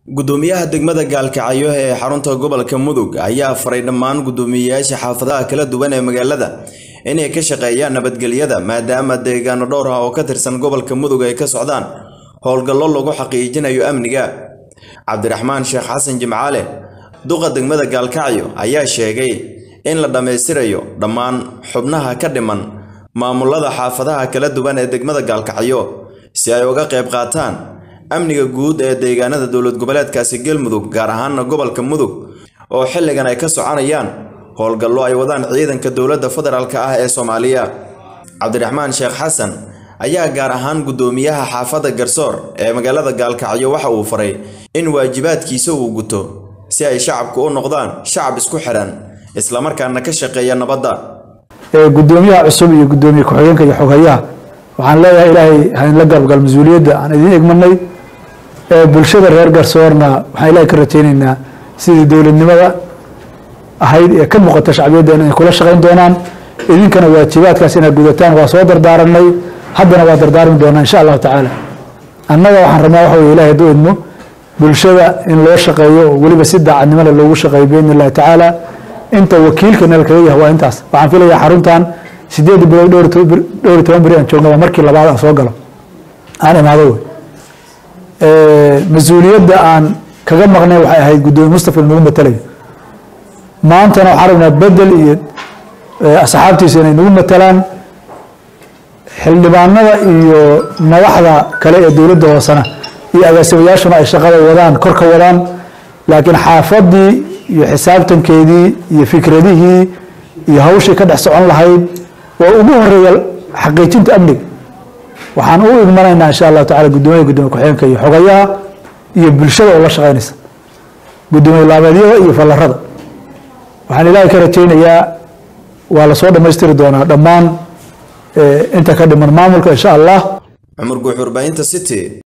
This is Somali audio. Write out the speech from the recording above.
gudoomiyaha degmada gaalkacyo ee xarunta gobolka mudug ayaa faray dhammaan guddoomiyeyaasha xaafadaha kala duwan ee magaalada inay ka shaqeeyaan nabadgelyada maadaama deegaano dhowr ah oo ka tirsan gobolka mudug ay ka socdaan howlgallo lagu xaqiijinayo amniga cabdiraxmaan sheekh xasan jimcaale duqa degmada gaalkacyo ayaa sheegay in la dhammaystirayo dhammaan xubnaha ka dhiman maamulada xaafadaha kala duwan ee degmada gaalkacyo si ay uga qayb qaataan amniga guud ee deegaanada dowlad goboleedkaasi galmudug gaar ahaana gobolka mudug oo xilligan ay ka soconayaan howlgallo ay wadaan ciidanka dowladda federaalk ah ee soomaaliya cabdiraxmaan sheekh xasan ayaa gaar ahaan guddoomiyaha xaafadda garsoor ee magaalada gaalkacyo waxa uu faray in waajibaadkiisa uu guto si ay shacabku u noqdaan shacab isku xiran islamarkaana ka shaqeeya nabadda gudoomiyaha cusub iyo gudoomiye ku-xigeenka iyo xoghayaha waxaan leeyahay ilaahay haynla galgal mas-uuliyadda aan idiin egmanay bulshada reer garsoorna waxaan ilahay ka rajaynaynaa sidii dowladnimada ahayd ee ka muuqata shacbiyaddeena inay kula shaqayn doonaan idinkana waajibaadkaas inaad gudataan waa soo dardaaranay haddana waa dardaarmi doonaa insha allahu tacaala annaga waxaan rabnaa waxa weye ilahay hadduu idmo bulshada in loo shaqeeyo oo weliba si daacadnimada loogu shaqeeyo biidni illahi tacaala inta wakiilka nala kaga yahay waa intaas waxaan filayaa xaruntan sideed bilood dhowr iyo toban beri aan joogna waa markii labaad aan soo galo aan imaado wey mas-uuliyadda aan kaga maqnay waxay ahayd guddoomiye mustafa nagu matalayo maantana waxaan rabnaa bedel iyo asxaabtiisa inay nagu matalaan xildhibaanada iyo madaxda kale ee dowladda hoosena iyo agaasimayaashuna ay shaqada wadaan kor ka wadaan laakiin xaafadii iyo xisaabtankeedii iyo fikradihii iyo hawshii ka dhex socon lahayd oo ugu horeeya xaqiijinta amniga waxaan u igmanaynaa insha allahu tacala guddoomiyaha gudoomiye ku-xigeenka iyo xogayaha iyo bulshada oo la shaqaynaysa guddoomiye laabeedyada iyo fallarada waxaan ilaahay ka rajaynayaa waa lasoo dhammaystiri doonaa dhammaan inta ka dhiman maamulka insha allah cumar guux warbaahinta city